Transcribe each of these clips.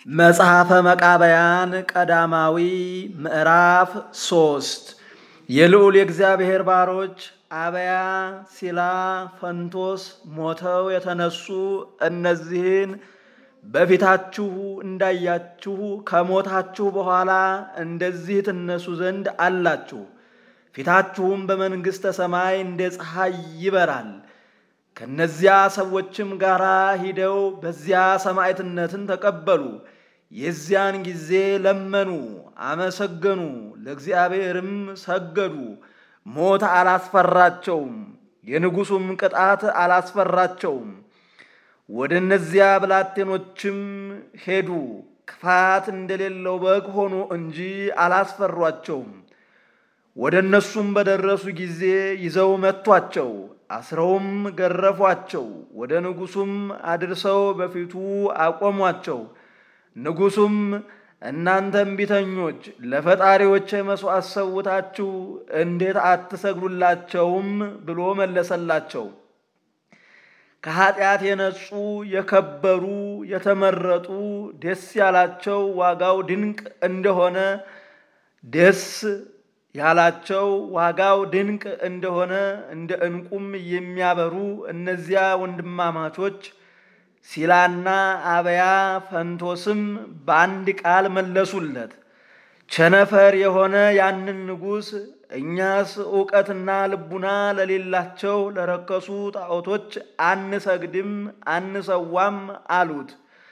መጽሐፈ መቃብያን ቀዳማዊ ምዕራፍ ሶስት የልዑል የእግዚአብሔር ባሮች አበያ፣ ሲላ፣ ፈንቶስ ሞተው የተነሱ እነዚህን በፊታችሁ እንዳያችሁ ከሞታችሁ በኋላ እንደዚህ ትነሱ ዘንድ አላችሁ። ፊታችሁም በመንግሥተ ሰማይ እንደ ፀሐይ ይበራል። ከነዚያ ሰዎችም ጋር ሂደው በዚያ ሰማዕትነትን ተቀበሉ። የዚያን ጊዜ ለመኑ፣ አመሰገኑ፣ ለእግዚአብሔርም ሰገዱ። ሞት አላስፈራቸውም፣ የንጉሡም ቅጣት አላስፈራቸውም። ወደ እነዚያ ብላቴኖችም ሄዱ፣ ክፋት እንደሌለው በግ ሆኑ እንጂ አላስፈሯቸውም። ወደ እነሱም በደረሱ ጊዜ ይዘው መቷቸው፣ አስረውም ገረፏቸው። ወደ ንጉሡም አድርሰው በፊቱ አቆሟቸው። ንጉሡም እናንተ እምቢተኞች ለፈጣሪዎች መሥዋዕት ሰውታችሁ እንዴት አትሰግዱላቸውም? ብሎ መለሰላቸው። ከኀጢአት የነጹ የከበሩ የተመረጡ ደስ ያላቸው ዋጋው ድንቅ እንደሆነ ደስ ያላቸው ዋጋው ድንቅ እንደሆነ እንደ ዕንቁም የሚያበሩ እነዚያ ወንድማማቾች ሲላና አበያ ፈንቶስም በአንድ ቃል መለሱለት። ቸነፈር የሆነ ያንን ንጉሥ እኛስ ዕውቀትና ልቡና ለሌላቸው ለረከሱ ጣዖቶች አንሰግድም አንሰዋም አሉት።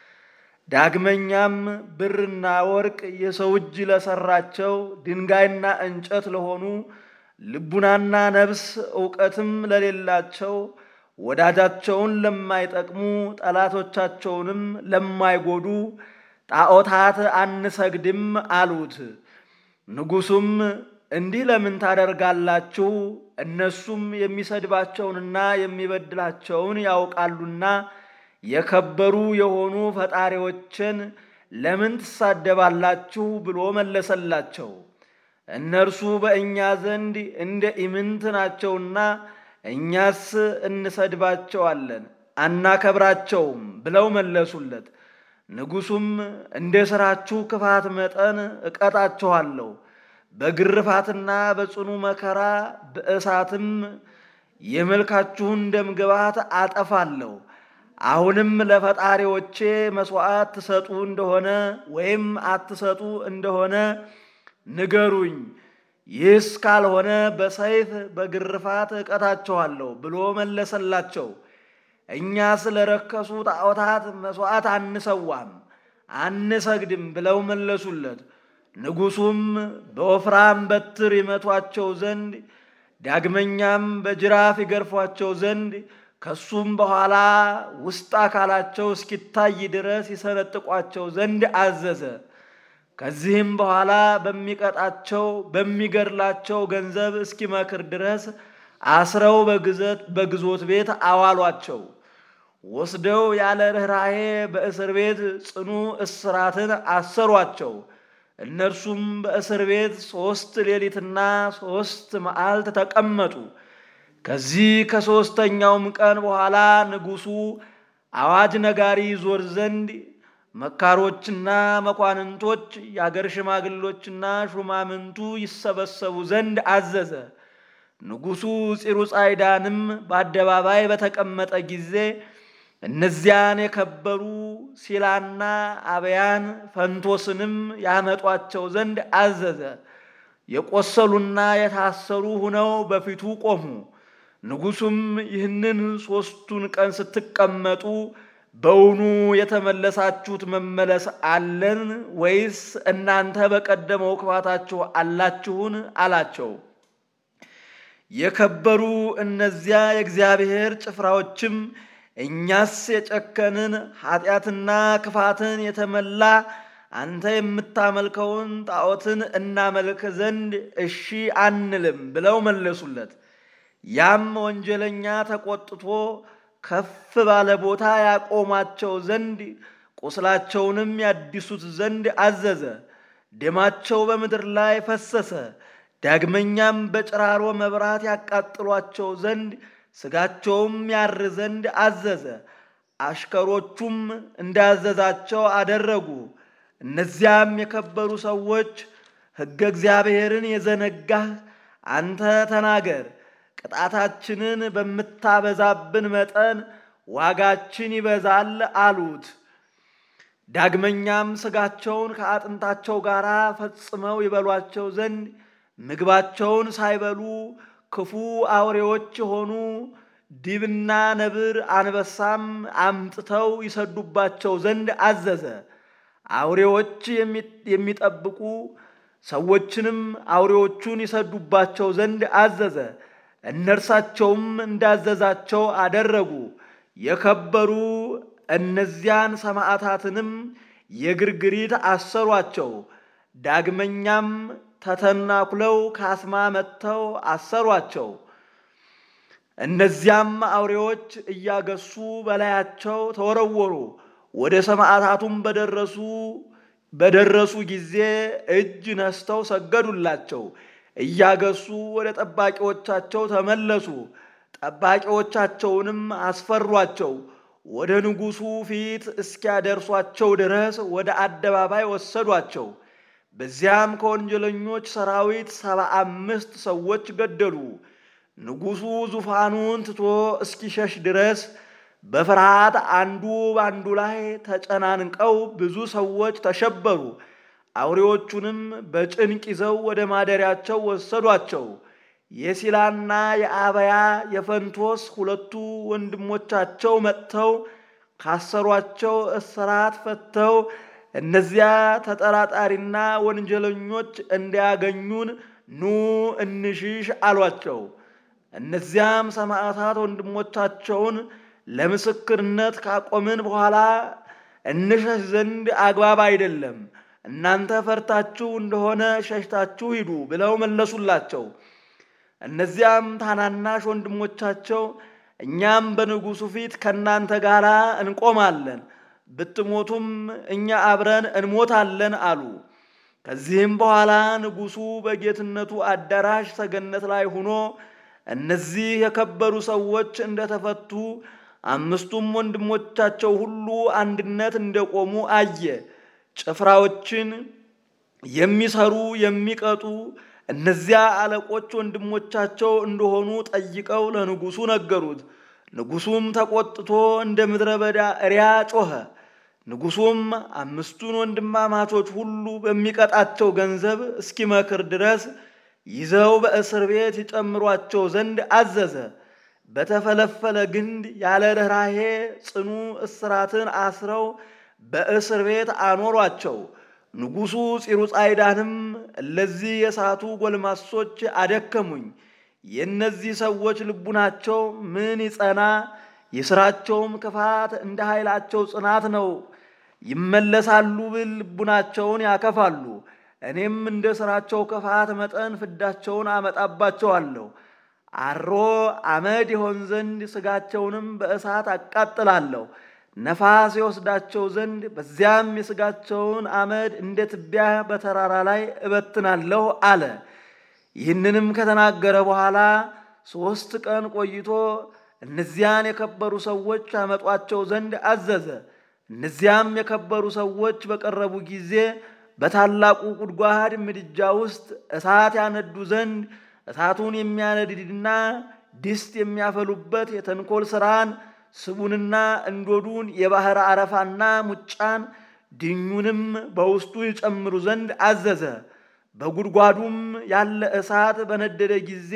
ዳግመኛም ብርና ወርቅ የሰው እጅ ለሰራቸው ድንጋይና እንጨት ለሆኑ ልቡናና ነፍስ ዕውቀትም ለሌላቸው ወዳጃቸውን ለማይጠቅሙ ጠላቶቻቸውንም ለማይጎዱ ጣዖታት አንሰግድም አሉት። ንጉሡም እንዲህ ለምን ታደርጋላችሁ? እነሱም የሚሰድባቸውንና የሚበድላቸውን ያውቃሉና የከበሩ የሆኑ ፈጣሪዎችን ለምን ትሳደባላችሁ? ብሎ መለሰላቸው። እነርሱ በእኛ ዘንድ እንደ ኢምንት ናቸውና እኛስ እንሰድባቸዋለን አናከብራቸውም ብለው መለሱለት። ንጉሡም እንደ ሥራችሁ ክፋት መጠን እቀጣችኋለሁ፣ በግርፋትና በጽኑ መከራ በእሳትም የመልካችሁን ደምግባት አጠፋለሁ። አሁንም ለፈጣሪዎቼ መሥዋዕት ትሰጡ እንደሆነ ወይም አትሰጡ እንደሆነ ንገሩኝ። ይህስ ካልሆነ በሰይፍ በግርፋት እቀጣችኋለሁ ብሎ መለሰላቸው። እኛ ስለ ረከሱ ጣዖታት መሥዋዕት አንሰዋም አንሰግድም ብለው መለሱለት። ንጉሡም በወፍራም በትር ይመቷቸው ዘንድ ዳግመኛም በጅራፍ ይገርፏቸው ዘንድ ከሱም በኋላ ውስጥ አካላቸው እስኪታይ ድረስ ይሰነጥቋቸው ዘንድ አዘዘ። ከዚህም በኋላ በሚቀጣቸው በሚገድላቸው ገንዘብ እስኪመክር ድረስ አስረው በግዞት ቤት አዋሏቸው። ወስደው ያለ ርኅራኄ በእስር ቤት ጽኑ እስራትን አሰሯቸው። እነርሱም በእስር ቤት ሦስት ሌሊትና ሦስት መዓልት ተቀመጡ። ከዚህ ከሦስተኛውም ቀን በኋላ ንጉሡ አዋጅ ነጋሪ ዞር ዘንድ መካሮችና መኳንንቶች የአገር ሽማግሎችና ሹማምንቱ ይሰበሰቡ ዘንድ አዘዘ። ንጉሡ ፂሩጻይዳንም በአደባባይ በተቀመጠ ጊዜ እነዚያን የከበሩ ሲላና አበያን ፈንቶስንም ያመጧቸው ዘንድ አዘዘ። የቆሰሉና የታሰሩ ሁነው በፊቱ ቆሙ። ንጉሡም ይህንን ሦስቱን ቀን ስትቀመጡ በውኑ የተመለሳችሁት መመለስ አለን ወይስ እናንተ በቀደመው ክፋታችሁ አላችሁን? አላቸው። የከበሩ እነዚያ የእግዚአብሔር ጭፍራዎችም እኛስ የጨከንን ኃጢአትና ክፋትን የተመላ አንተ የምታመልከውን ጣዖትን እናመልክ ዘንድ እሺ አንልም ብለው መለሱለት። ያም ወንጀለኛ ተቆጥቶ ከፍ ባለ ቦታ ያቆማቸው ዘንድ ቁስላቸውንም ያድሱት ዘንድ አዘዘ። ደማቸው በምድር ላይ ፈሰሰ። ዳግመኛም በጭራሮ መብራት ያቃጥሏቸው ዘንድ ሥጋቸውም ያር ዘንድ አዘዘ። አሽከሮቹም እንዳዘዛቸው አደረጉ። እነዚያም የከበሩ ሰዎች ሕገ እግዚአብሔርን የዘነጋህ አንተ ተናገር፣ ቅጣታችንን በምታበዛብን መጠን ዋጋችን ይበዛል አሉት። ዳግመኛም ሥጋቸውን ከአጥንታቸው ጋር ፈጽመው ይበሏቸው ዘንድ ምግባቸውን ሳይበሉ ክፉ አውሬዎች የሆኑ ዲብና ነብር አንበሳም አምጥተው ይሰዱባቸው ዘንድ አዘዘ። አውሬዎች የሚጠብቁ ሰዎችንም አውሬዎቹን ይሰዱባቸው ዘንድ አዘዘ። እነርሳቸውም እንዳዘዛቸው አደረጉ። የከበሩ እነዚያን ሰማዕታትንም የግርግሪት አሰሯቸው። ዳግመኛም ተተናኩለው ካስማ መጥተው አሰሯቸው። እነዚያም አውሬዎች እያገሱ በላያቸው ተወረወሩ። ወደ ሰማዕታቱም በደረሱ በደረሱ ጊዜ እጅ ነስተው ሰገዱላቸው። እያገሱ ወደ ጠባቂዎቻቸው ተመለሱ። ጠባቂዎቻቸውንም አስፈሯቸው። ወደ ንጉሡ ፊት እስኪያደርሷቸው ድረስ ወደ አደባባይ ወሰዷቸው። በዚያም ከወንጀለኞች ሰራዊት ሰባ አምስት ሰዎች ገደሉ። ንጉሡ ዙፋኑን ትቶ እስኪሸሽ ድረስ በፍርሃት አንዱ በአንዱ ላይ ተጨናንቀው ብዙ ሰዎች ተሸበሩ። አውሬዎቹንም በጭንቅ ይዘው ወደ ማደሪያቸው ወሰዷቸው። የሲላና የአበያ የፈንቶስ ሁለቱ ወንድሞቻቸው መጥተው ካሰሯቸው እስራት ፈተው እነዚያ ተጠራጣሪና ወንጀለኞች እንዲያገኙን ኑ እንሽሽ አሏቸው። እነዚያም ሰማዕታት ወንድሞቻቸውን ለምስክርነት ካቆምን በኋላ እንሸሽ ዘንድ አግባብ አይደለም፣ እናንተ ፈርታችሁ እንደሆነ ሸሽታችሁ ሂዱ ብለው መለሱላቸው። እነዚያም ታናናሽ ወንድሞቻቸው እኛም በንጉሡ ፊት ከእናንተ ጋር እንቆማለን፣ ብትሞቱም እኛ አብረን እንሞታለን አሉ። ከዚህም በኋላ ንጉሡ በጌትነቱ አዳራሽ ሰገነት ላይ ሆኖ እነዚህ የከበሩ ሰዎች እንደተፈቱ አምስቱም ወንድሞቻቸው ሁሉ አንድነት እንደቆሙ አየ። ጭፍራዎችን የሚሰሩ የሚቀጡ እነዚያ አለቆች ወንድሞቻቸው እንደሆኑ ጠይቀው ለንጉሡ ነገሩት። ንጉሡም ተቆጥቶ እንደ ምድረ በዳ እሪያ ጮኸ። ንጉሡም አምስቱን ወንድማማቾች ሁሉ በሚቀጣቸው ገንዘብ እስኪመክር ድረስ ይዘው በእስር ቤት ይጨምሯቸው ዘንድ አዘዘ። በተፈለፈለ ግንድ ያለ ርኅራሄ ጽኑ እስራትን አስረው በእስር ቤት አኖሯቸው። ንጉሡ ፂሩጻይዳንም እለዚህ የሳቱ ጎልማሶች አደከሙኝ፣ የእነዚህ ሰዎች ልቡናቸው ምን ይጸና፣ የሥራቸውም ክፋት እንደ ኃይላቸው ጽናት ነው። ይመለሳሉ ብል ልቡናቸውን ያከፋሉ። እኔም እንደ ሥራቸው ክፋት መጠን ፍዳቸውን አመጣባቸዋለሁ። አሮ አመድ ይሆን ዘንድ ሥጋቸውንም በእሳት አቃጥላለሁ። ነፋስ የወስዳቸው ዘንድ በዚያም የሥጋቸውን አመድ እንደ ትቢያ በተራራ ላይ እበትናለሁ አለ። ይህንንም ከተናገረ በኋላ ሦስት ቀን ቆይቶ እነዚያን የከበሩ ሰዎች ያመጧቸው ዘንድ አዘዘ። እነዚያም የከበሩ ሰዎች በቀረቡ ጊዜ በታላቁ ጉድጓድ ምድጃ ውስጥ እሳት ያነዱ ዘንድ እሳቱን የሚያነድድና ድስት የሚያፈሉበት የተንኮል ሥራን ስቡንና እንዶዱን የባሕር አረፋና ሙጫን ድኙንም በውስጡ ይጨምሩ ዘንድ አዘዘ። በጉድጓዱም ያለ እሳት በነደደ ጊዜ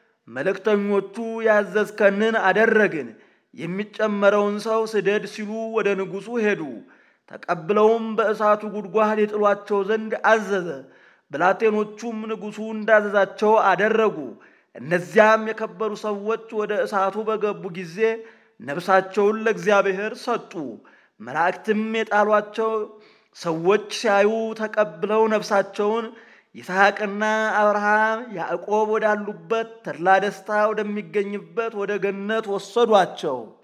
መልእክተኞቹ ያዘዝከንን አደረግን፣ የሚጨመረውን ሰው ስደድ ሲሉ ወደ ንጉሡ ሄዱ። ተቀብለውም በእሳቱ ጉድጓድ የጥሏቸው ዘንድ አዘዘ። ብላቴኖቹም ንጉሡ እንዳዘዛቸው አደረጉ። እነዚያም የከበሩ ሰዎች ወደ እሳቱ በገቡ ጊዜ ነፍሳቸውን ለእግዚአብሔር ሰጡ። መላእክትም የጣሏቸው ሰዎች ሲያዩ ተቀብለው ነፍሳቸውን ይስሐቅና አብርሃም ያዕቆብ ወዳሉበት ተድላ ደስታ ወደሚገኝበት ወደ ገነት ወሰዷቸው።